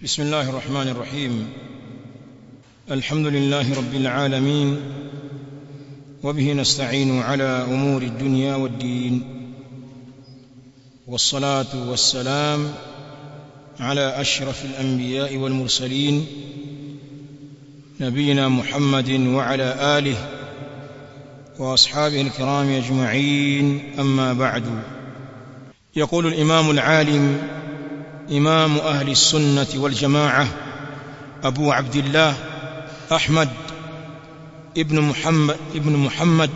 بسم الله الرحمن الرحيم الحمد لله رب العالمين وبه نستعين على امور الدنيا والدين والصلاه والسلام على اشرف الانبياء والمرسلين نبينا محمد وعلى اله واصحابه الكرام اجمعين اما بعد يقول الامام العالم امام اهل السنه والجماعه ابو عبد الله احمد ابن محمد ابن محمد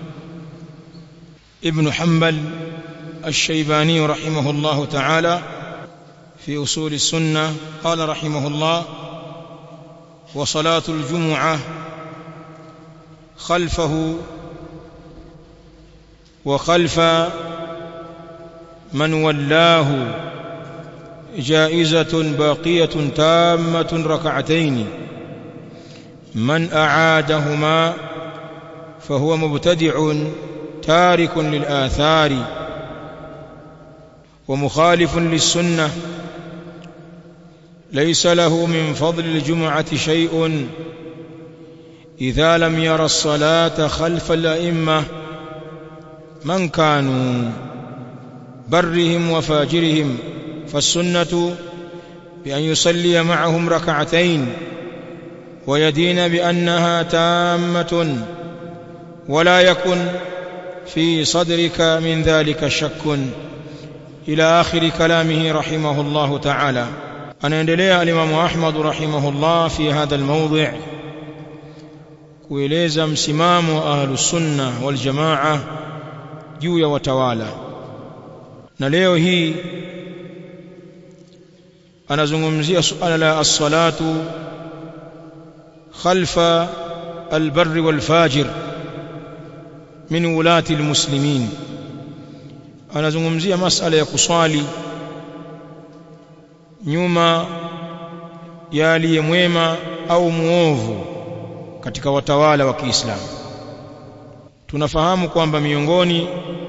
ابن حنبل الشيباني رحمه الله تعالى في اصول السنه قال رحمه الله وصلاه الجمعه خلفه وخلف من ولاه جائزة باقية تامة ركعتين من أعادهما فهو مبتدع تارك للآثار ومخالف للسنة ليس له من فضل الجمعة شيء إذا لم ير الصلاة خلف الأئمة من كانوا برهم وفاجرهم فالسنة بأن يصلي معهم ركعتين ويدين بأنها تامة ولا يكن في صدرك من ذلك شك إلى آخر كلامه رحمه الله تعالى أنا endelea الإمام أحمد رحمه الله في هذا الموضع kueleza msimamo wa ahlus sunna wal jamaa juu ya watawala na leo hii anazungumzia suala la as-salatu khalfa al-barr wal-fajir min ulati al-muslimin anazungumzia masala ya kuswali nyuma ya aliyemwema au muovu katika watawala wa Kiislamu tunafahamu kwamba miongoni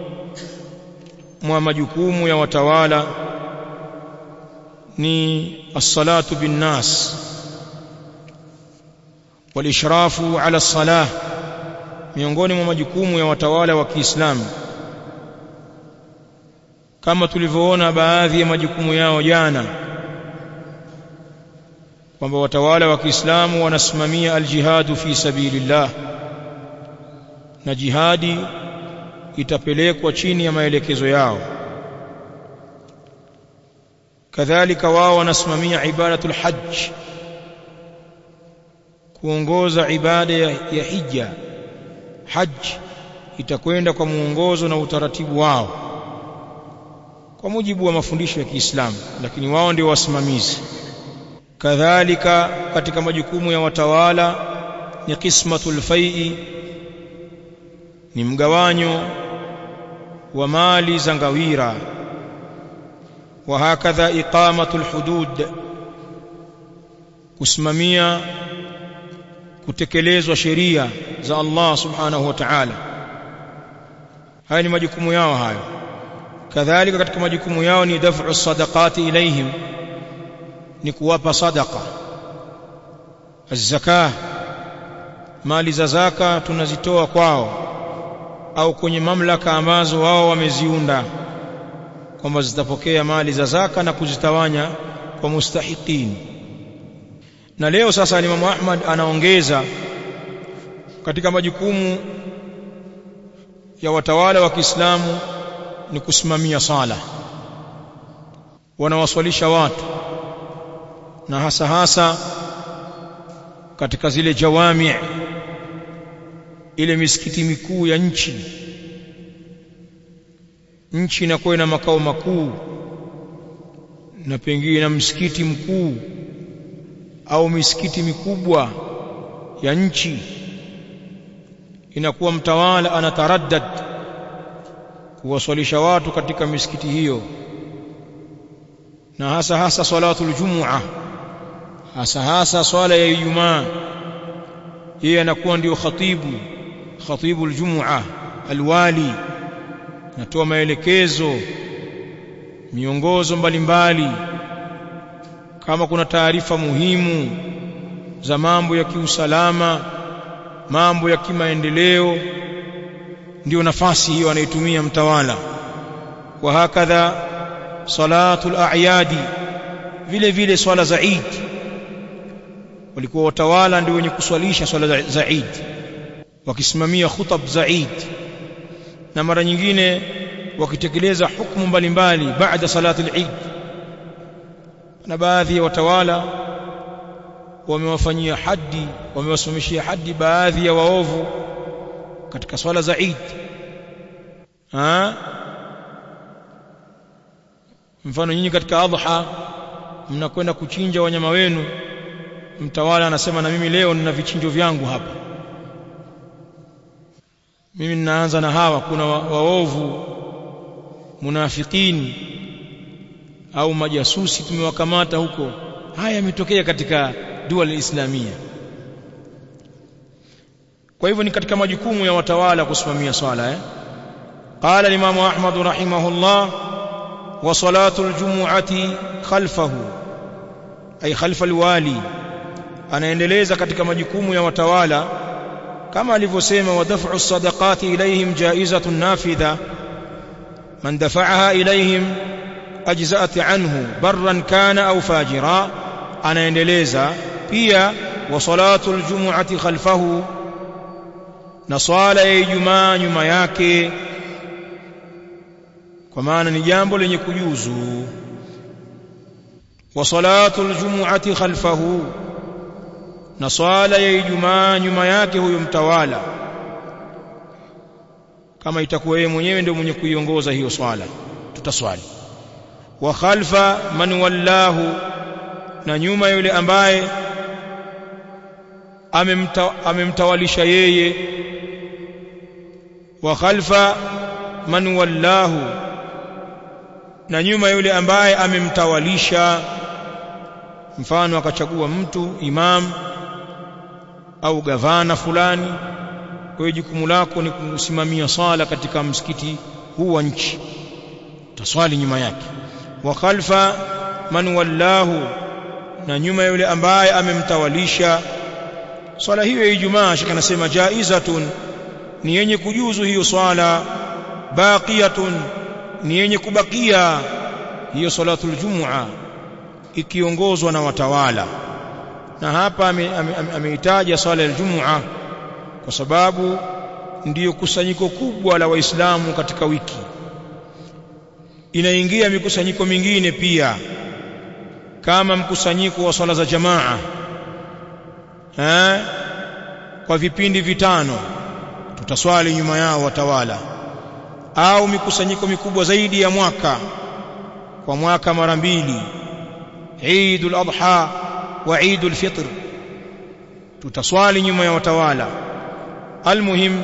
mwa majukumu ya watawala ni as-salatu bin nas walishrafu ala salah miongoni mwa majukumu ya watawala wa Kiislamu kama tulivyoona baadhi ya majukumu yao jana kwamba watawala wa Kiislamu wanasimamia aljihadu fi sabilillah na jihadi itapelekwa chini ya maelekezo yao kadhalika wao wanasimamia ibadatul hajj kuongoza ibada ya, ya hija hajj itakwenda kwa muongozo na utaratibu wao kwa mujibu wa mafundisho ya Kiislamu lakini wao ndio wasimamizi kadhalika katika majukumu ya watawala ni qismatul fai'i ni mgawanyo wa mali za ngawira wa hakadha iqamatul hudud kusimamia kutekelezwa sheria za Allah subhanahu wa ta'ala haya ni majukumu yao hayo kadhalika katika majukumu yao ni daf'u sadaqati ilaihim ni kuwapa sadaqa az-zakah mali za zaka tunazitoa kwao au kwenye mamlaka ambazo wao wameziunda kwamba zitapokea mali za zaka na kuzitawanya kwa mustahiqin na leo sasa Imam Ahmad anaongeza katika majukumu ya watawala wa Kiislamu ni kusimamia sala wanawaswalisha watu na hasa hasa katika zile jawami ile misikiti mikuu ya nchi nchi inakuwa na makao makuu na pengine na msikiti mkuu au misikiti mikubwa ya nchi inakuwa mtawala anataraddad kuwaswalisha watu katika misikiti hiyo na hasa hasa salatul jumua hasa hasa swala ya Ijumaa yeye anakuwa ndio khatibu khatibu aljumua alwali natoa maelekezo miongozo mbalimbali kama kuna taarifa muhimu za mambo ya kiusalama mambo ya kimaendeleo ndio nafasi hiyo anaitumia mtawala wa hakadha salatul a'yadi vile vile swala za Eid walikuwa watawala ndio wenye kuswalisha swala za Eid wakisimamia khutab za Eid na mara nyingine wakitekeleza hukumu mbalimbali baada salati al-Eid na baadhi ya watawala wamewafanyia hadi wamewasimamishia hadi baadhi ya waovu katika swala za Eid ha mfano nyinyi katika adha mnakwenda kuchinja wanyama wenu mtawala anasema na mimi leo nina vichinjo vyangu hapa mimi ninaanza na hawa kuna wa, waovu munafikini au majasusi tumewakamata huko haya yametokea katika dua islamia kwa hivyo ni katika majukumu ya watawala kusimamia swala eh قال الإمام أحمد رحمه الله وصلاة الجمعة خلفه أي خلف الوالي anaendeleza katika majukumu ya watawala kama alivyosema wadaf'u sadaqati ilayhim jaizatun nafidha man dafa'aha ilayhim ajza'at anhu barran kana au fajira anaendeleza pia wa salatul jumu'ati khalfahu na swala ya Ijumaa nyuma yake kwa maana ni jambo lenye kujuzu wa salatul jumu'ati khalfahu na swala ya Ijumaa nyuma yake huyo mtawala kama itakuwa yeye mwenyewe ndio mwenye kuiongoza hiyo swala tutaswali wa khalfa man wallahu na nyuma yule ambaye amemta, amemtawalisha yeye wa khalfa man wallahu na nyuma yule ambaye amemtawalisha mfano akachagua mtu imam au gavana fulani kwa hiyo jukumu lako ni kusimamia sala katika msikiti huu wa nchi utaswali nyuma yake wa khalfa man wallahu na nyuma yule ambaye amemtawalisha swala hiyo ya Ijumaa shaka nasema jaizatun ni yenye kujuzu hiyo swala baqiyatun ni yenye kubakia hiyo salatul jumua ikiongozwa na watawala na hapa ameitaja swala ya Ijumaa kwa sababu ndiyo kusanyiko kubwa la waislamu katika wiki inaingia mikusanyiko mingine pia kama mkusanyiko wa swala za jamaa eh kwa vipindi vitano tutaswali nyuma yao watawala au mikusanyiko mikubwa zaidi ya mwaka kwa mwaka mara mbili Eidul Adha wa Eidul Fitr tutaswali nyuma ya watawala almuhim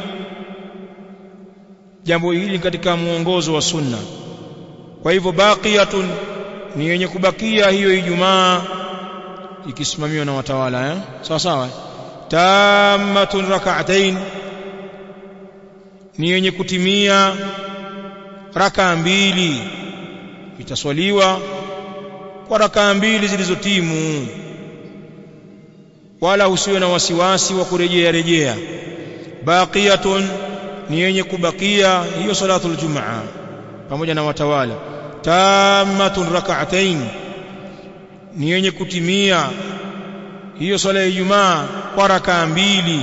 jambo hili katika muongozo wa sunna kwa hivyo baqiyatun ni yenye kubakia hiyo Ijumaa ikisimamiwa na watawala eh sawa sawa tammatun rak'atayn ni yenye kutimia raka mbili itaswaliwa kwa raka mbili zilizotimu wala usiwe na wasiwasi wa kurejea rejea baqiyatun ni yenye kubakia hiyo salatul jumaa pamoja na watawala tammatun rak'atayn ni yenye kutimia hiyo swala ya Ijumaa kwa raka mbili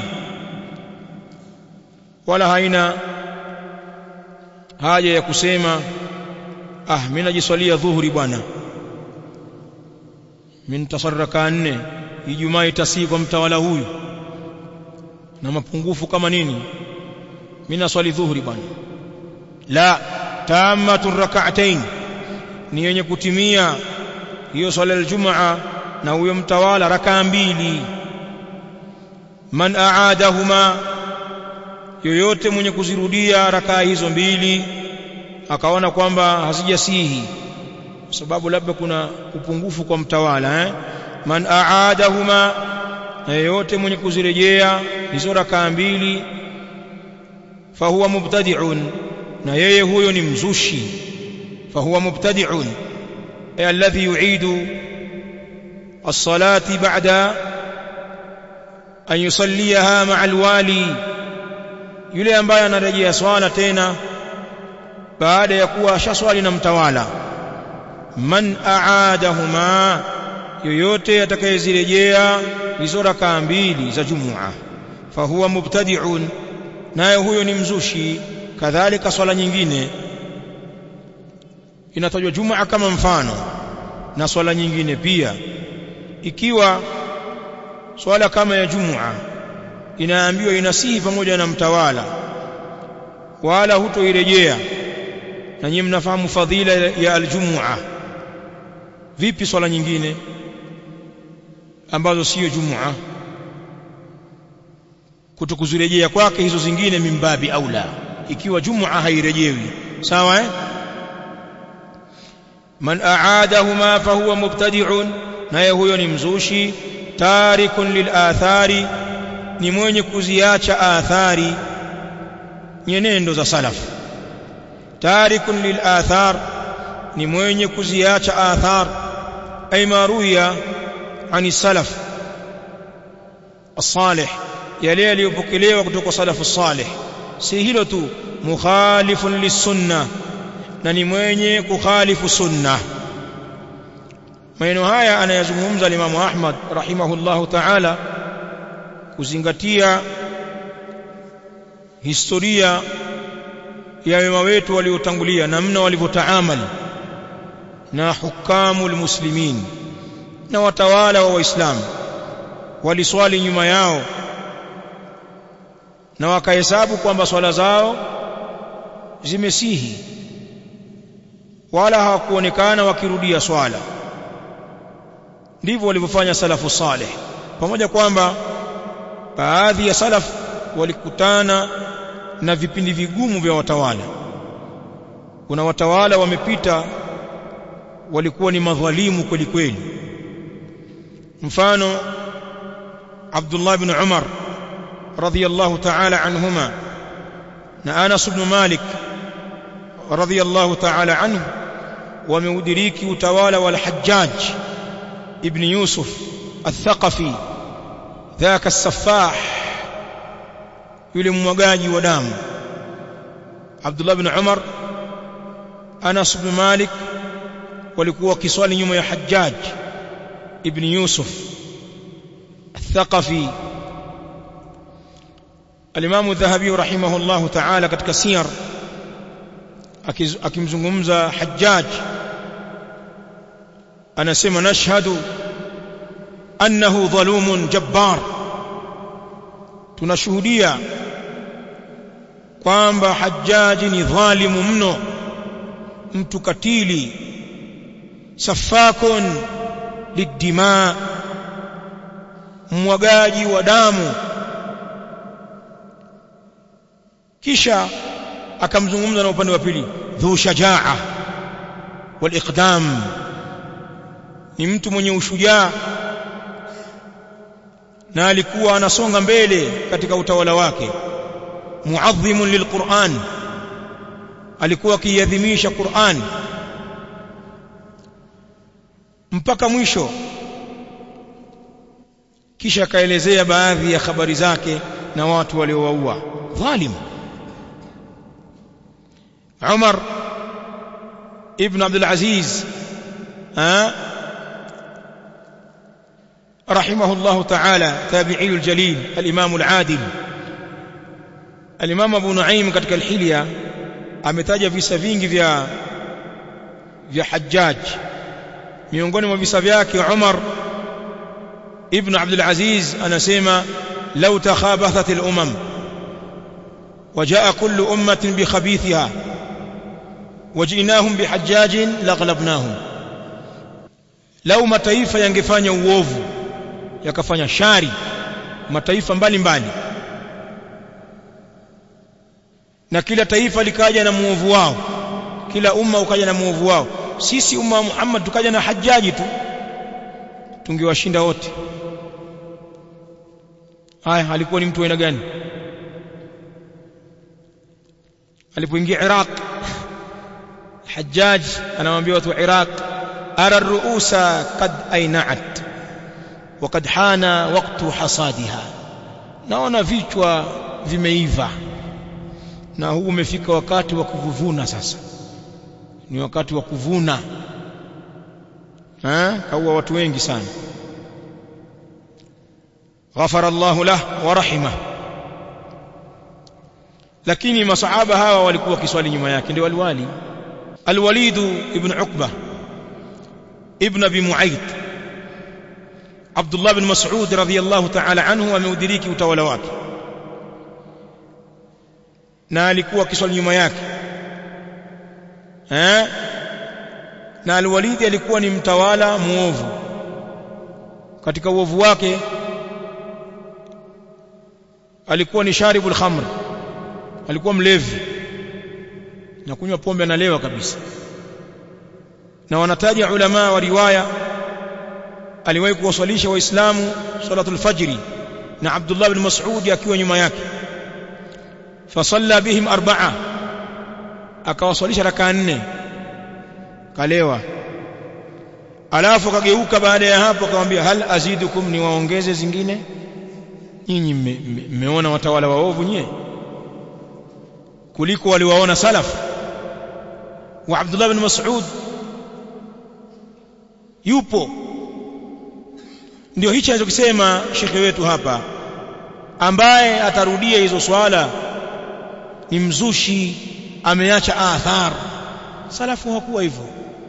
wala haina haja ya kusema ah mimi najiswalia dhuhuri bwana mimi nitasarraka nne Ijumaa itasii kwa mtawala huyu na mapungufu kama nini mimi naswali dhuhuri bwana la tamatu rak'atayn ni yenye kutimia hiyo swala aljumaa na huyo mtawala rakaa mbili man aadahuma yoyote mwenye kuzirudia rakaa hizo mbili akaona kwamba hazijasihi kwa sababu labda kuna upungufu kwa mtawala eh? man aadahuma na yoyote mwenye kuzirejea hizo rakaa mbili fahuwa mubtadi'un na yeye huyo ni mzushi fahuwa mubtadi'un alladhi yu'idu الصلاة بعد أن يصليها مع الوالي yule ambaye anarejea swala tena baada ya kuwa ashaswali na mtawala man aadahuma yoyote atakayezirejea hizo rakaa mbili za jumua fahuwa mubtadi'un naye huyo ni mzushi kadhalika swala nyingine inatajwa jumaa kama mfano na swala nyingine pia ikiwa swala kama ya jumua inaambiwa inasihi pamoja na mtawala wala hutoirejea na nyinyi mnafahamu fadhila ya aljumua vipi swala nyingine ambazo sio jumua kutokuzirejea kwake hizo zingine mimbabi aula ikiwa jumua hairejewi sawa eh man aadahuma fahuwa mubtadi'un naye huyo ni mzushi tarikun lilathari ni mwenye kuziacha athari nyenendo za salaf tarikun lilathar ni mwenye kuziacha athar ay maruya ani salaf الصالح yale yaliyopokelewa kutoka salafu salih si hilo tu mukhalifun lisunna na ni mwenye kukhalifu sunna maneno haya anayazungumza Imam Ahmad rahimahullahu ta'ala kuzingatia historia ya wema wetu waliotangulia namna walivyotaamali na hukamu almuslimin na watawala wa waislamu waliswali nyuma yao na wakahesabu kwamba swala zao zimesihi wala hawakuonekana wakirudia swala ndivyo walivyofanya salafu saleh pamoja kwamba baadhi ya salaf walikutana na vipindi vigumu vya watawala kuna watawala wamepita walikuwa ni madhalimu kweli kweli mfano Abdullah ibn Umar radhiyallahu ta'ala anhuma na Anas ibn Malik radhiyallahu ta'ala anhu wameudiriki utawala wal Hajjaj ibn Yusuf al-Thaqafi ذاك السفاح yule mmwagaji wa damu Abdullah ibn Umar Anas ibn Malik walikuwa wakiswali nyuma ya Hajjaj ibn Yusuf الثقفي الإمام الذهبي رحمه الله تعالى katika siyar akimzungumza Hajjaj anasema nashhadu annahu dhalumun jabbar tunashuhudia kwamba Hajjaji ni dhalimu mno mtu katili safakun lidima mwagaji wa damu kisha akamzungumza na upande wa pili dhu shajaa wal iqdam ni mtu mwenye ushujaa na alikuwa anasonga mbele katika utawala wake muadhimun lilquran alikuwa akiadhimisha Qur'an mpaka mwisho kisha akaelezea baadhi ya habari zake na watu waliowaua dhalim Umar ibn Abdul Aziz رحمه الله تعالى تابعي الجليل الإمام العادل الإمام أبو نعيم katika الحلية ametaja visa vingi vya vya Hajjaj miongoni mwa visa vyake Umar ibn Abdul Aziz anasema law takhabathat al-umam وجاء كل أمة بخبيثها وجئناهم بحجاج لغلبناهم لو mataifa yangefanya uovu yakafanya shari mataifa mbalimbali na kila taifa likaja na muovu wao kila umma ukaja na muovu wao sisi umma wa Muhammad tukaja na hajaji tu tungewashinda wote haya alikuwa ni mtu aina gani alipoingia Iraq Hajjaj anamwambia watu wa Iraq ara ruusa qad ainat wakad hana waktu hasadiha naona vichwa vimeiva na huu umefika wakati wa kuvuna sasa ni wakati wa kuvuna eh kaua watu wengi sana ghafara Allahu lah wa rahimah lakini masahaba hawa walikuwa kiswali nyuma yake ndio waliwali الوليد ابن عقبة ابن أبي معيط عبد الله بن مسعود رضي الله تعالى عنه ameudiriki utawala wake na alikuwa kiswali nyuma yake eh na al-Walid alikuwa ni mtawala muovu katika uovu wake alikuwa ni sharibul khamr alikuwa mlevi na kunywa pombe analewa kabisa na wanataja ulama wa riwaya aliwahi kuwaswalisha waislamu salatul fajri na Abdullah bin Mas'ud akiwa nyuma yake fasalla bihim arba'a akawaswalisha rakaa nne kalewa alafu kageuka baada ya hapo akamwambia hal azidukum niwaongeze zingine nyinyi mmeona watawala waovu nyie kuliko waliwaona salaf wa Abdullah bin Mas'ud yupo ndio hicho anachokisema shekhe wetu hapa ambaye atarudia hizo swala ni mzushi ameacha athar salafu hakuwa hivyo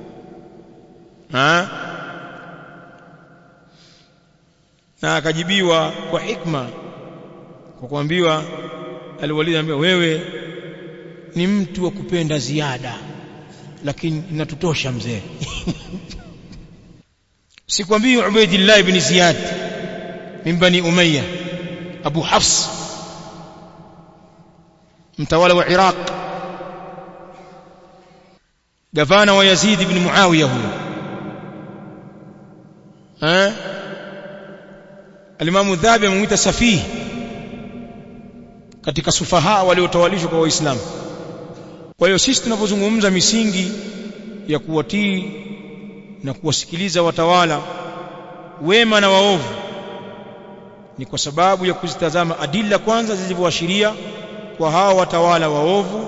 ha na akajibiwa kwa hikma kwa kuambiwa aliwalid anambia wewe ni mtu wa kupenda ziada lakini inatutosha mzee sikwambii Ubaidillah ibn Ziyad min bani Umayya Abu Hafs mtawala wa Iraq gavana wa Yazid ibn Muawiya huyo eh Alimamu Dhahabi amemuita safihi katika sufaha waliotawalishwa kwa Waislamu kwa hiyo sisi tunapozungumza misingi ya kuwatii na kuwasikiliza watawala wema na waovu ni kwa sababu ya kuzitazama adila kwanza zilivyoashiria kwa hawa watawala waovu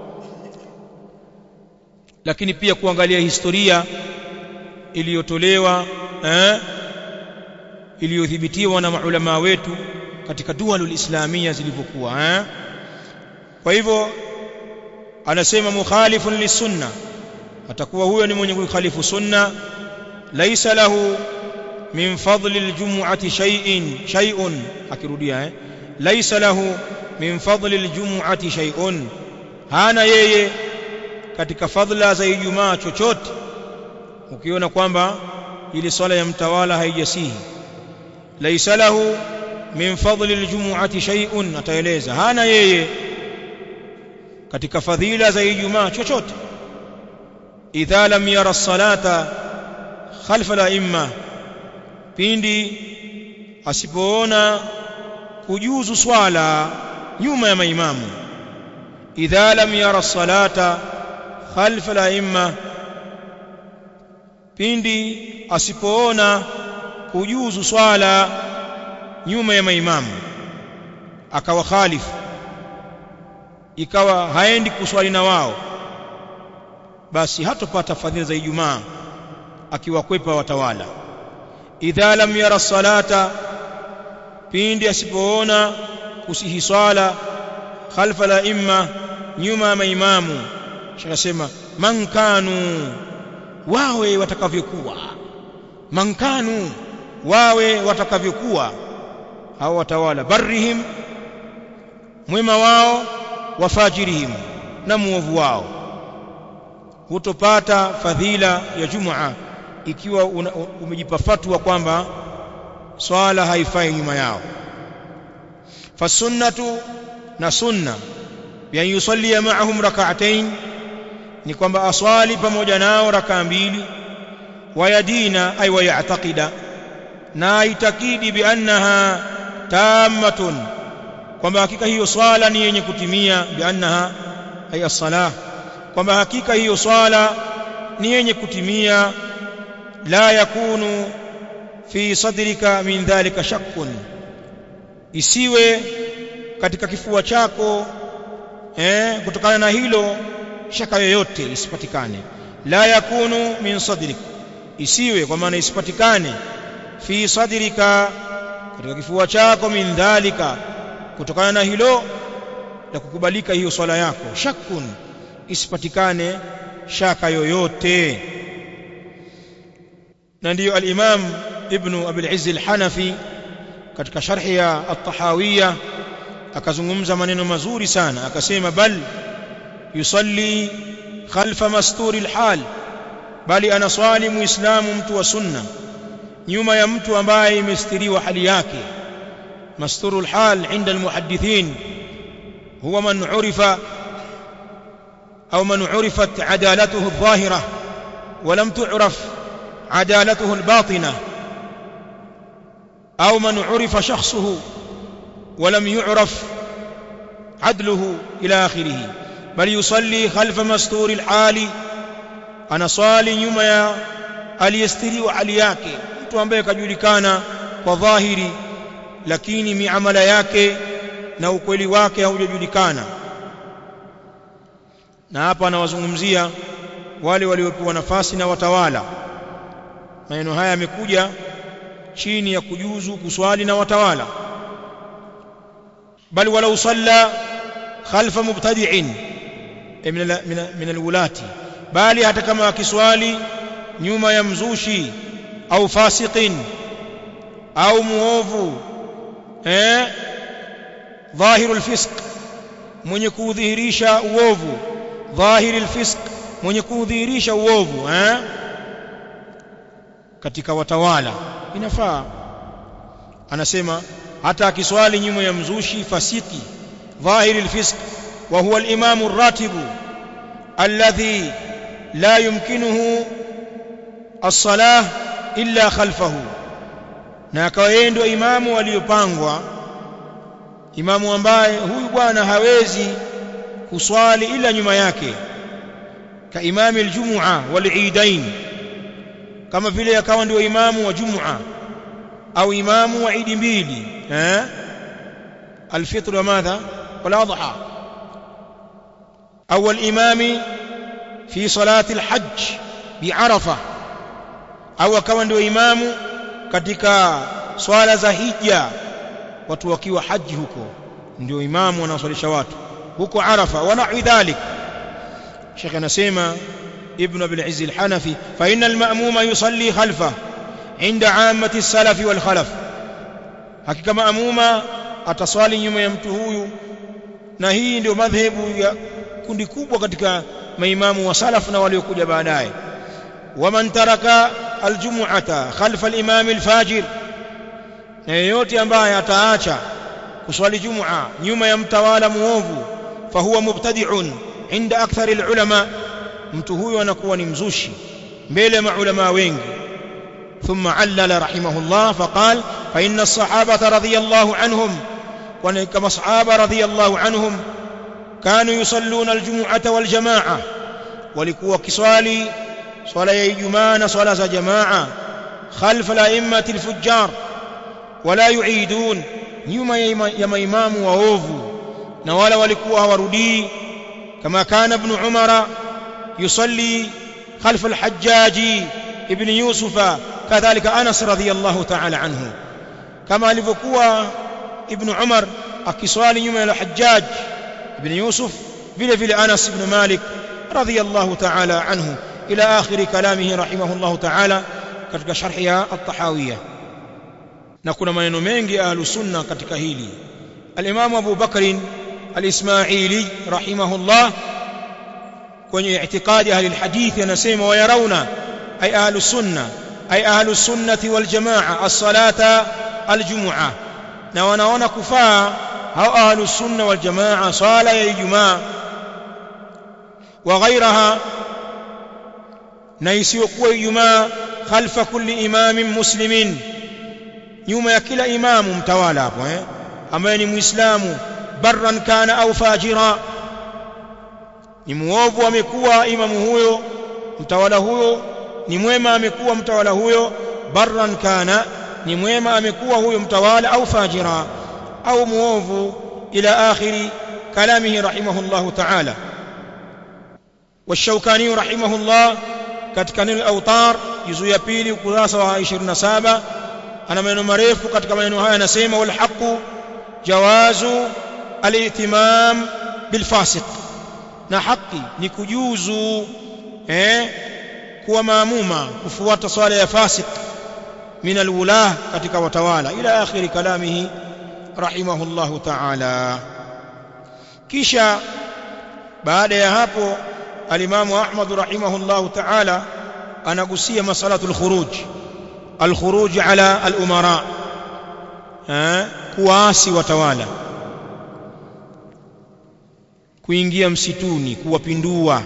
lakini pia kuangalia historia iliyotolewa eh, iliyodhibitiwa na maulama wetu katika dualul islamia zilivyokuwa eh? kwa hivyo anasema mukhalifun lisunna atakuwa huyo ni mwenye kukhalifu sunna laisa lahu min fadli aljum'ati shay'in shay'un akirudia eh laisa lahu min fadli aljum'ati shay'un hana yeye katika fadla za ijumaa chochote ukiona kwamba ile swala ya mtawala haijasihi laisa lahu min fadli aljum'ati shay'un ataeleza hana yeye katika fadhila za ijumaa chochote idha lam yara salata khalfa al-imma pindi asipoona kujuzu swala nyuma ya maimamu idha lam yara salata khalfa al-imma pindi asipoona kujuzu swala nyuma ya maimamu akawa khalifu ikawa haendi kuswali na wao basi hatopata fadhila za Ijumaa akiwakwepa watawala idha lam yara salata pindi asipoona kusihi swala khalfa la imma nyuma ya maimamu shakasema man kanu wawe watakavyokuwa man kanu wawe watakavyokuwa hao watawala barrihim mwema wao wafajirihim na muovu wao hutopata fadhila ya Jumaa ikiwa una, umejipa fatwa kwamba swala haifai nyuma yao fasunnatu na sunna bi an yusalli ma'ahum rak'atayn ni kwamba aswali pamoja nao rakaa mbili wayadina ay wayataqida na itakidi bi annaha tammatun kwamba hakika hiyo swala ni yenye kutimia bi annaha ay as-salah kwamba hakika hiyo swala ni yenye kutimia la yakunu fi sadrika min dhalika shakkun isiwe katika kifua chako eh kutokana na hilo shaka yoyote isipatikane la yakunu min sadrik isiwe kwa maana isipatikane fi sadrika katika kifua chako min dhalika kutokana na hilo la kukubalika hiyo swala yako shakkun isipatikane shaka yoyote na ndiyo al-Imam Ibn Abi al-Izz al-Hanafi katika sharhi ya at-Tahawiyya akazungumza maneno mazuri sana akasema bal yusalli khalfa masturi al-hal bali anaswali muislamu mtu wa sunna nyuma ya mtu ambaye imestiriwa hali yake masturu al-hal inda al-muhaddithin huwa man urifa au man urifat adalatuhu adh-dhahira ولم تعرف عدالته الباطنة أو من عرف شخصه ولم يعرف عدله إلى آخره بل يصلي خلف مستور الحال أنا صالي nyuma ya aliyestiriwa hali yake mtu ambaye kajulikana kwa dhahiri lakini miamala yake na ukweli wake haujajulikana na hapa anawazungumzia wale waliopewa nafasi na watawala maneno haya yamekuja chini ya kujuzu kuswali na watawala bal walau salla khalfa mubtadi'in min min alwulati bali hata kama akiswali nyuma ya mzushi au fasiqin au muovu eh dhahiru alfisq mwenye kudhihirisha uovu dhahiri alfisq mwenye kudhihirisha uovu eh katika watawala inafaa anasema hata akiswali nyuma ya mzushi fasiki dhahiri alfisq wa huwa al-imam ar-ratib alladhi la yumkinuhu as-salah illa khalfahu na akawa yeye ndio imamu aliyopangwa imamu ambaye huyu bwana hawezi kuswali ila nyuma yake ka imami aljumua waliidain kama vile akawa ndio imamu wa jumua au imamu wa idi mbili eh الفطر وماذا والأضحى أو الإمام في صلاة الحج بعرفة أو كما ndio imamu katika swala za hija watu wakiwa haji huko ndio imamu anawaswalisha watu huko Arafa wa nahwi dhalik Sheikh anasema Ibn Abi al-Izz al-Hanafi fa inna al-ma'muma yusalli khalfa inda 'ammati as-salaf wal khalaf hakika maamuma ataswali nyuma ya mtu huyu na hii ndio madhehebu ya kundi kubwa katika maimamu wa salaf na waliokuja baadaye waman taraka aljumu'ata khalfa al-imam al-fajir na yeyote ambaye ataacha kuswali jumua nyuma ya mtawala muovu fahuwa mubtadi'un inda akthar al-ulama mtu huyo anakuwa ni mzushi mbele ya maulama wengi ثم علل رحمه الله فقال فإن الصحابة رضي الله عنهم كما صحابة رضي الله عنهم كانوا يصلون الجمعة والجماعة ولكوا كصالي صلاة جمعة صلاة جماعة خلف الأئمة الفجار ولا يعيدون nyuma ya maimamu waovu na wala walikuwa hawarudii kama kana ibn umara yusalli khalf al-hajjaji ibn yusufa kadhalika anas radhiyallahu ta'ala anhu kama alivyokuwa ibn umar akiswali nyuma ya al-hajjaj ibn yusuf vile vile anas ibn malik radhiyallahu ta'ala anhu ila akhir kalamihi rahimahullahu ta'ala katika sharhi ya at-tahawiyya na kuna maneno mengi ahlu sunna katika hili al-Imam Abu Bakr al-Ismaili rahimahullah kwenye i'tiqadi ahli al-hadith anasema wayarauna ay ahlu sunna ay ahlu sunnati wal jamaa as-salata al-jum'a na wanaona kufaa hao ahlu sunna wal jamaa sala ya ijumaa wa ghairaha na isiyokuwa ijumaa khalfa kulli imamin muslimin nyuma ya kila imamu mtawala hapo eh ambaye ni muislamu barran kana au fajira ni muovu amekuwa imamu huyo mtawala huyo ni mwema amekuwa mtawala huyo barran kana ni mwema amekuwa huyo mtawala au fajira au muovu ila akhiri kalamihi rahimahullahu ta'ala والشوكاني رحمه الله katika neno autar juzu ya pili ukurasa wa 27 ana maneno marefu katika maneno haya anasema wal haqu jawazu al-ihtimam bil fasiq na haki ni kujuzu eh kuwa maamuma kufuata swala ya fasik min alwulah katika watawala ila akhiri kalamihi rahimahullahu ta'ala kisha baada ya hapo alimamu Ahmad rahimahullahu ta'ala anagusia masalatul khuruj alkhuruj ala alumara eh kuasi watawala kuingia msituni kuwapindua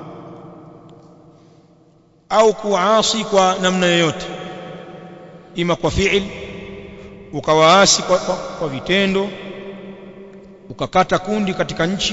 au kuasi kwa namna yoyote ima kwa fiil ukawaasi kwa, kwa, kwa vitendo ukakata kundi katika nchi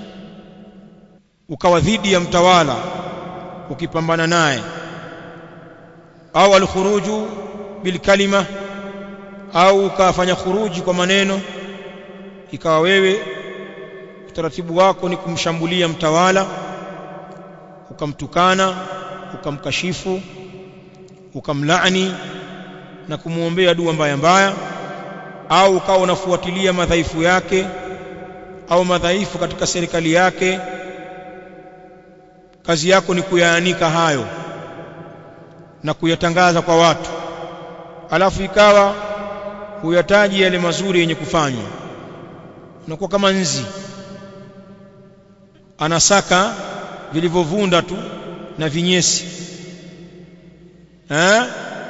ukawa dhidi ya mtawala ukipambana naye au alkhuruju bilkalima au ukafanya khuruji kwa maneno ikawa wewe utaratibu wako ni kumshambulia mtawala ukamtukana ukamkashifu ukamlaani na kumwombea dua mbaya mbaya au ukawa unafuatilia madhaifu yake au madhaifu katika serikali yake kazi yako ni kuyaanika hayo na kuyatangaza kwa watu alafu ikawa huyataji yale mazuri yenye kufanywa unakuwa kama nzi anasaka vilivyovunda tu na vinyesi eh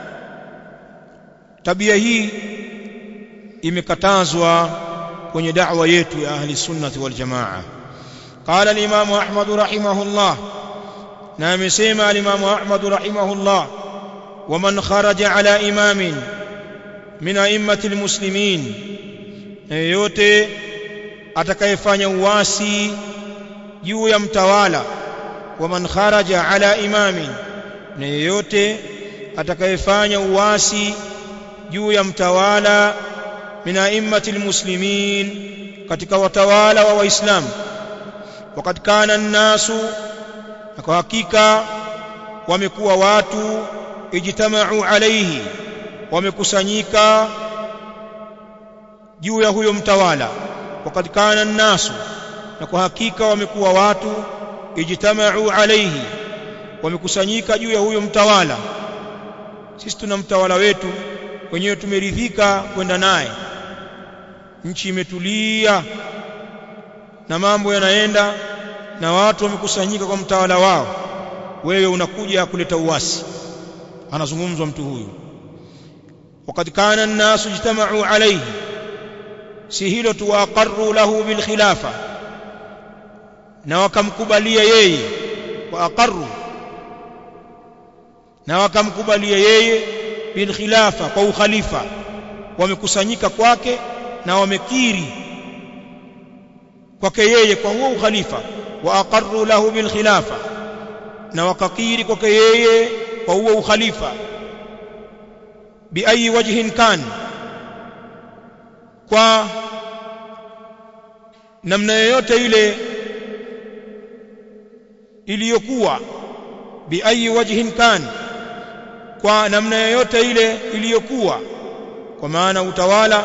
tabia hii imekatazwa kwenye da'wa yetu ya ahli sunnati wal jamaa qala al-imam ahmad rahimahullah na amesema al-imam ahmad rahimahullah ومن خرج على إمام من أئمة المسلمين yote atakayefanya uasi juu ya mtawala waman kharaja ala imamin na yeyote atakayefanya uasi juu ya mtawala min a'immati almuslimin katika watawala wa waislamu wakati kana nnasu na kwa hakika wamekuwa watu ijtama'u alayhi wamekusanyika juu ya huyo mtawala wakati kana nnasu na kwa hakika wamekuwa watu ijtama'u alayhi wamekusanyika juu ya huyo mtawala sisi tuna mtawala wetu wenyewe tumeridhika kwenda naye nchi imetulia na mambo yanaenda na watu wamekusanyika kwa mtawala wao wewe unakuja kuleta uasi anazungumzwa mtu huyu wakati kana an-nasu ijtama'u alayhi si hilo tu aqarru lahu bil khilafa na wakamkubalia yeye wa aqarru na wakamkubalia yeye bil khilafa kwa ukhalifa wamekusanyika kwake na wamekiri kwake yeye kwa huo ukhalifa wa aqarru lahu bil khilafa na wakakiri kwake yeye kwa huo ukhalifa bi ayi wajhin kan kwa namna yoyote ile iliyokuwa bi ayi wajhin kan kwa namna yoyote ile iliyokuwa kwa maana utawala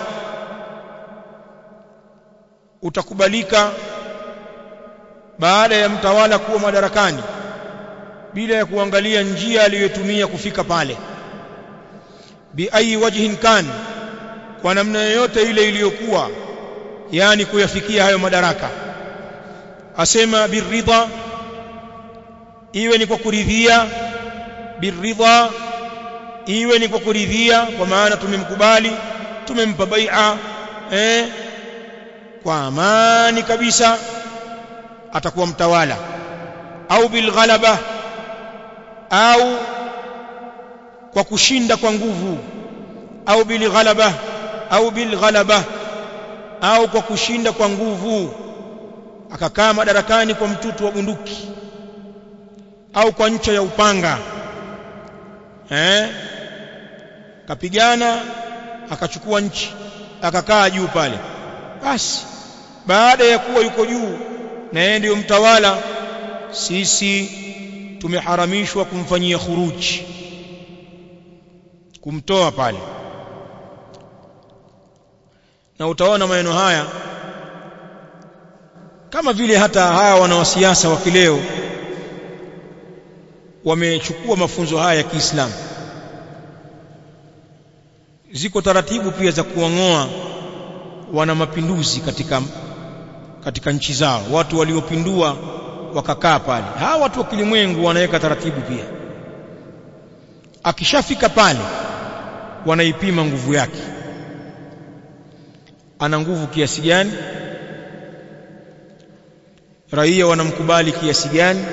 utakubalika baada ya mtawala kuwa madarakani bila ya kuangalia njia aliyotumia kufika pale bi ayi wajhin kan kwa namna yoyote ile iliyokuwa yani kuyafikia hayo madaraka asema biridha iwe ni kwa kuridhia biridha iwe ni kwa kuridhia kwa maana tumemkubali tumempa bai'a eh kwa amani kabisa atakuwa mtawala au bilghalaba au kwa kushinda kwa nguvu au bilghalaba au bilghalaba au kwa kushinda kwa nguvu akakaa madarakani kwa mtutu wa bunduki au kwa ncha ya upanga eh kapigana akachukua nchi akakaa juu pale basi baada ya kuwa yuko juu na yeye ndiyo mtawala sisi tumeharamishwa kumfanyia khuruji kumtoa pale na utaona maneno haya kama vile hata hawa wanawasiasa wa kileo wamechukua mafunzo haya ya Kiislamu ziko taratibu pia za kuwang'oa wana mapinduzi katika katika nchi zao watu waliopindua wakakaa pale hawa watu wa kilimwengu wanaweka taratibu pia akishafika pale wanaipima nguvu yake ana nguvu kiasi gani raia wanamkubali kiasi gani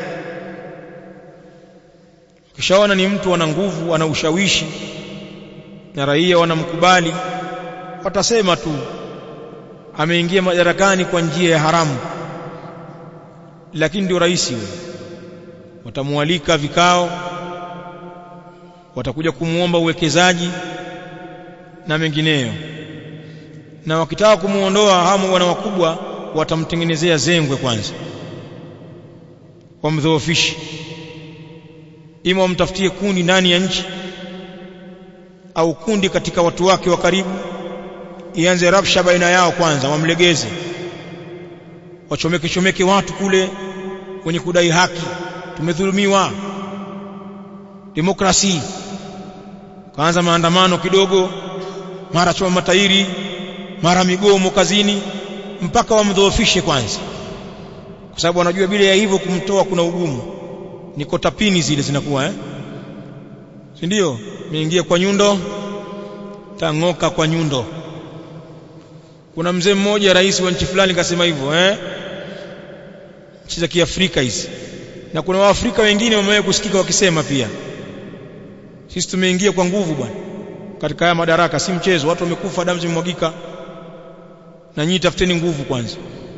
kishaona ni mtu ana nguvu ana ushawishi na raia wanamkubali watasema tu ameingia madarakani kwa njia ya haramu lakini ndio rais yule watamwalika vikao watakuja kumuomba uwekezaji na mengineyo na wakitaka kumuondoa hamu wana wakubwa watamtengenezea zengwe kwanza wamdhoofishe ima wamtafutie kundi ndani ya nchi au kundi katika watu wake wa karibu ianze rabsha baina yao kwanza wamlegeze wachomeke chomeke watu kule wenye kudai haki tumedhulumiwa demokrasi kaanza maandamano kidogo mara choma matairi mara migomo kazini mpaka wamdhoofishe kwanza kwa sababu wanajua bila ya hivyo kumtoa kuna ugumu niko tapini zile zinakuwa eh si ndio nimeingia kwa nyundo tang'oka kwa nyundo kuna mzee mmoja rais wa nchi fulani kasema hivyo eh nchi za Kiafrika hizi na kuna waafrika wengine wamewahi kusikika wakisema pia sisi tumeingia kwa nguvu bwana katika haya madaraka si mchezo watu wamekufa damu zimemwagika na nyinyi tafuteni nguvu kwanza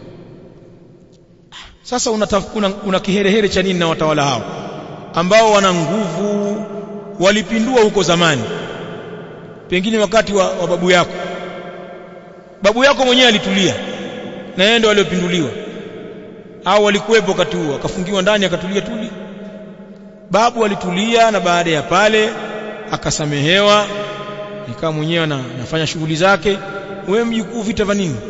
sasa una, una, una kiherehere cha nini na watawala hao ambao wana nguvu walipindua huko zamani pengine wakati wa, wa babu yako babu yako mwenyewe alitulia na yeye ndio waliopinduliwa au walikuwepo wakati huo akafungiwa ndani akatulia tuli babu alitulia na baada ya pale akasamehewa nikaa mwenyewe na, nafanya shughuli zake wewe mjukuu vita vya nini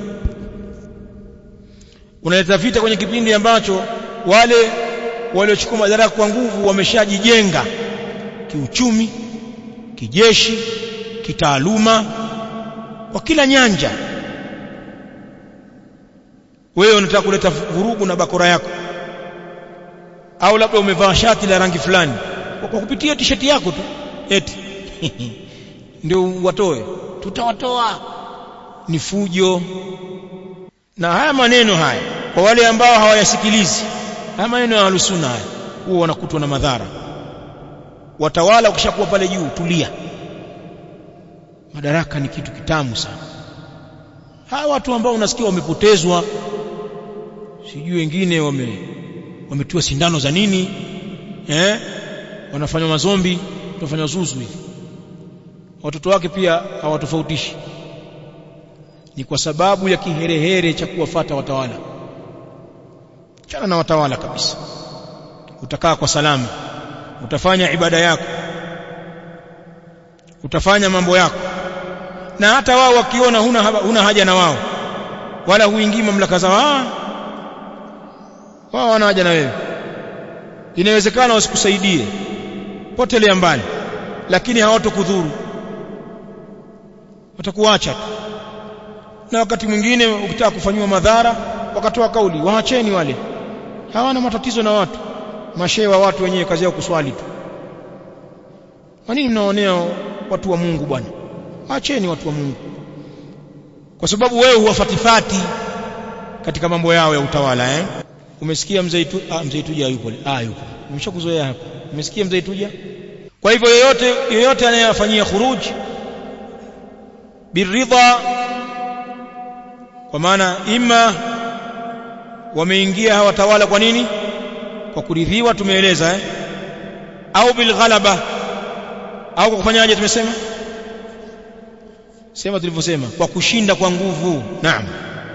unaleta vita kwenye kipindi ambacho wale waliochukua madaraka kwa nguvu wameshajijenga kiuchumi kijeshi kitaaluma kwa kila nyanja wewe unataka kuleta vurugu na bakora yako au labda umevaa shati la rangi fulani kwa kupitia tisheti yako tu eti ndio watoe tutawatoa ni fujo na haya maneno haya kwa wale ambao hawayasikilizi haya maneno ya alusuna haya huwa wanakutwa na madhara watawala ukishakuwa pale juu tulia madaraka ni kitu kitamu sana hawa watu ambao unasikia wamepotezwa sijui wengine wame wametiwa sindano za nini eh wanafanywa mazombi wanafanywa zuzu hivi watoto wake pia hawatofautishi ni kwa sababu ya kiherehere cha kuwafata watawala chana na watawala kabisa utakaa kwa salama utafanya ibada yako utafanya mambo yako na hata wao wakiona huna, huna haja na wao wala huingii mamlaka zao ah wao wana haja na wewe inawezekana wasikusaidie potelea mbali lakini hawatokudhuru watakuacha tu na wakati mwingine ukitaka kufanywa madhara wakatoa kauli waacheni wale hawana matatizo na watu mashehe wa watu wenyewe kazi yao kuswali tu kwa nini mnaonea watu wa Mungu bwana waacheni watu wa Mungu kwa sababu wewe huwafatifati katika mambo yao ya utawala eh umesikia mzee tu ah mzee tuja yupo ah yupo nimeshakuzoea hapa umesikia mzee tuja kwa hivyo yoyote yoyote anayefanyia khuruji biridha kwa maana ima wameingia hawa tawala kwa nini kwa kuridhiwa tumeeleza eh au bilghalaba au kwa kufanyaje tumesema sema tulivyosema kwa kushinda kwa nguvu naam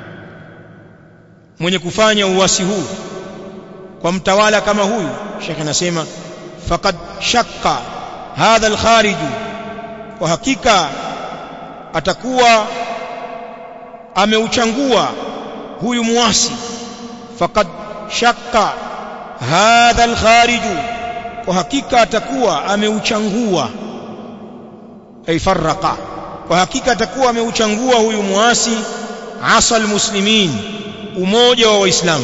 mwenye kufanya uasi huu kwa mtawala kama huyu shekhe anasema faqad shakka hadha alkharij kwa hakika atakuwa ameuchangua huyu muasi faqad shakka hadha alkharij kwa hakika atakuwa ameuchangua ay farraqa kwa hakika atakuwa ameuchangua huyu muasi asal muslimin umoja wa waislamu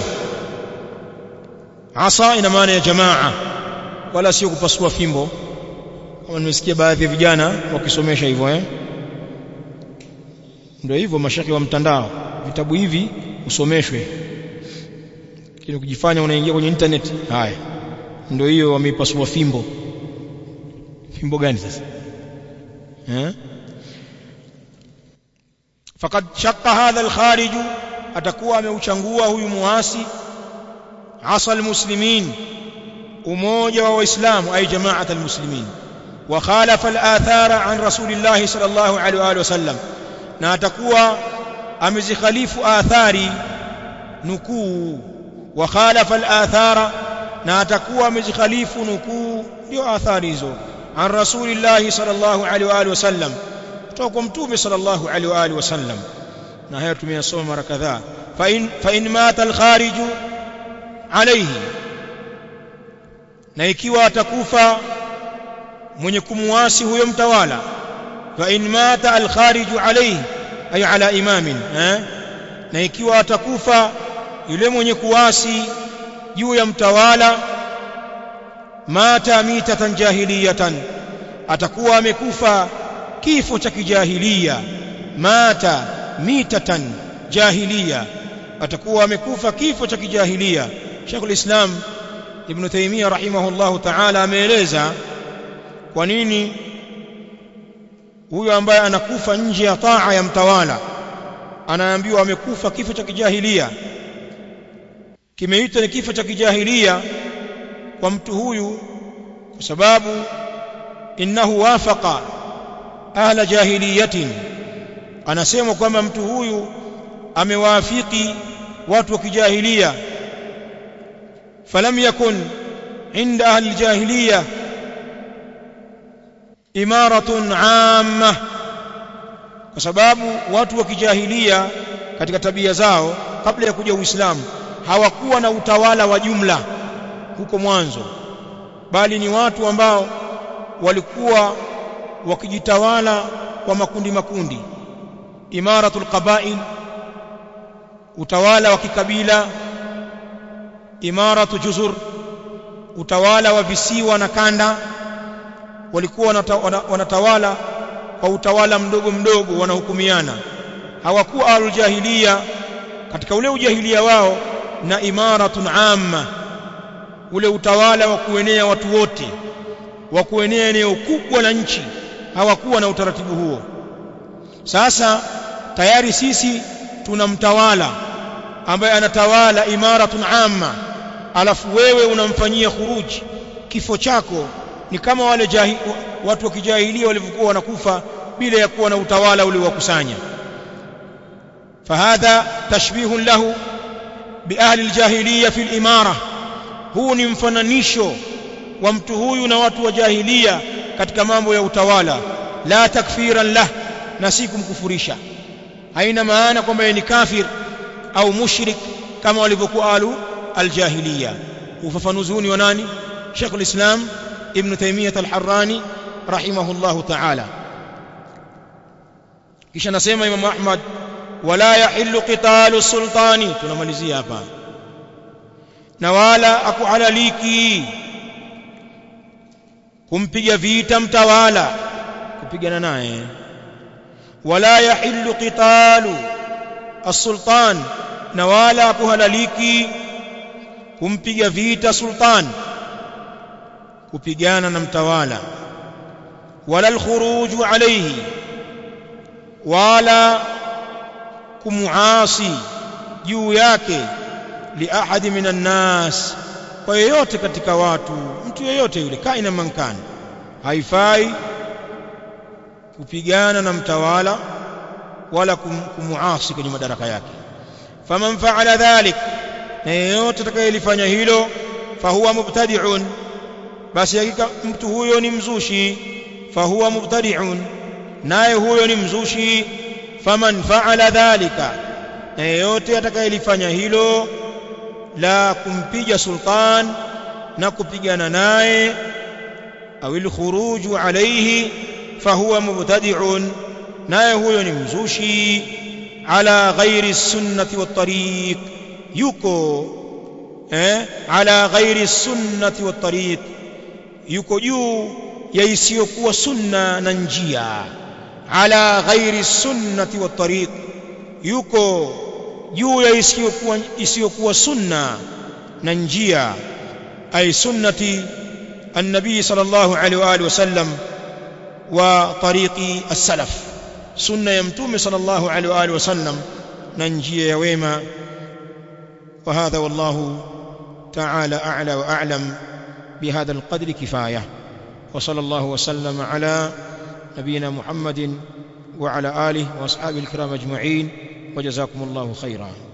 asa ina maana ya jamaa wala sio kupasua fimbo kama nimesikia baadhi ya vijana wakisomesha hivyo eh ndio hivyo mashaki wa mtandao vitabu hivi usomeshwe kile kujifanya unaingia kwenye internet haya ndio hiyo wameipasua fimbo fimbo gani sasa eh faqad shaqqa hadha al-kharij atakuwa ameuchangua huyu muasi asal muslimin umoja wa waislamu ay jamaat almuslimin wa khalafa al-athara an rasulillah sallallahu alaihi wa alihi wasallam na atakuwa amezikhalifu athari nukuu wa khalafa al-athara na atakuwa amezikhalifu nukuu ndio athari hizo an rasulillah sallallahu alaihi wa alihi wasallam kutoka kwa mtume sallallahu alaihi wa alihi wasallam na haya tumeyasoma mara kadhaa fa in fa in mata al-kharij alayhi na ikiwa atakufa mwenye kumuasi huyo mtawala fa in mata al-kharij alayhi ay ala imamin eh na ikiwa atakufa yule mwenye kuasi juu ya mtawala mata mitatan jahiliyatan atakuwa amekufa kifo cha kijahilia mata mitatan jahiliya atakuwa amekufa kifo cha kijahilia Sheikhul Islam Ibn Taymiyyah rahimahullahu ta'ala ameeleza kwa nini huyo ambaye anakufa nje ya taa ya mtawala anaambiwa amekufa kifo cha kijahilia kimeitwa ni kifo cha kijahilia kwa mtu huyu kwa sababu innahu wafaqa ahla jahiliyatin anasema kwamba mtu huyu amewaafiki watu wa kijahilia falam yakun inda ahli aljahiliya imaratun amma kwa sababu watu wa kijahilia katika tabia zao kabla ya kuja Uislamu hawakuwa na utawala wa jumla huko mwanzo bali ni watu ambao walikuwa wakijitawala kwa makundi makundi imaratul qabail utawala wa kikabila imaratu juzur utawala wa visiwa na kanda walikuwa wanatawala kwa utawala mdogo mdogo wanahukumiana hawakuwa aluljahiliya katika ule ujahilia wao na imaratun amma ule utawala wa kuenea watu wote wa kuenea eneo kubwa la nchi hawakuwa na utaratibu huo sasa tayari sisi tuna mtawala ambaye anatawala imaratun amma alafu wewe unamfanyia khuruji kifo chako ni kama wale jahi, watu wa kijahilia walivyokuwa wanakufa bila ya kuwa na utawala ule wa kusanya fahadha tashbihun lahu biahli aljahiliya fi alimara huu ni mfananisho wa mtu huyu na watu wa jahilia katika mambo ya utawala la takfiran lah na si kumkufurisha haina maana kwamba ni kafir au mushrik kama walivyokuwa alu aljahiliya ufafanuzi huu ni wa nani Sheikh al-Islam Ibn Taymiyyah al-Harrani rahimahullahu ta'ala kisha nasema Imam Ahmad wala yahillu qitalu sultani tunamalizia hapa na wala akuhalaliki kumpiga vita mtawala kupigana naye wala yahillu qitalu as-sultan na wala akuhalaliki kumpiga vita sultan kupigana na mtawala wala al-khuruju alayhi wala kumuasi juu yake li ahadi minan nas kwa yeyote katika watu mtu yeyote yule kaina mankani haifai kupigana na mtawala wala kumuasi kwenye madaraka yake faman fa'ala dhalik na yeyote atakayelifanya hilo fahuwa mubtadi'un basi hakika mtu huyo ni mzushi fahuwa mubtadi'un naye huyo ni mzushi faman fa'ala dhalika na yeyote atakayelifanya hilo la kumpiga sultan na kupigana naye au alkhuruju alayhi fahuwa mubtadi'un naye huyo ni mzushi ala ghairi sunnati wat tariq yuko eh ala ghairi sunnati wat tariq yuko juu ya isiyokuwa sunna na njia ala ghairi sunnati wat tariq yuko juu ya isiyokuwa isiyokuwa sunna na njia ay sunnati النبي صلى الله عليه واله وسلم وطريق السلف سنه يمتوم صلى الله عليه واله وسلم ننجي يا ويما وهذا والله تعالى اعلى واعلم بهذا القدر كفايه وصلى الله وسلم على نبينا محمد وعلى اله واصحابه الكرام اجمعين وجزاكم الله خيرا